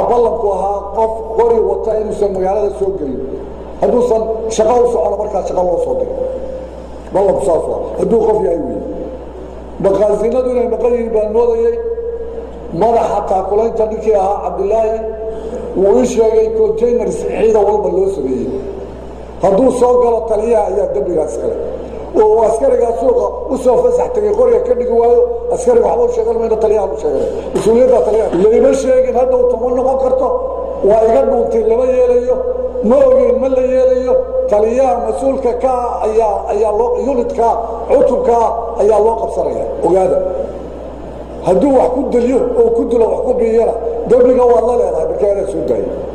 ballanku ahaa qof qori wata inuusan magaalada soo gelin hadduusan shaqo u socono markaa shaqo loo soo digo ballanku saas waa hadduu qof yahay wey maqaasinadu inay maqan yihiin baan moodayey madaxa taakulaynta ninkii ahaa cabdilaahi wuu ii sheegay containars ciidan walba loo sameeyey hadduu soo galo taliyaha ayaa dembigaas kale oo askarigaa suuqa u soo fasax tegay qoriga ka dhigi waayo askariga waxba u sheegan mayna taliyaha u sheegan mas-uuliyadda taliyaha layma sheegin hadhow tama noqon karto waa iga dhuuntay lama yeelayo ma ogeyn ma la yeelayo taliyaha mas-uulka kaa ayaa ayaa loo unitkaa cutubkaa ayaa loo qabsanaya ogaada hadduu wax ku deliyo oo ku dilo wax ku biyana dembiga waad la leedahay markaa inaad soo daayo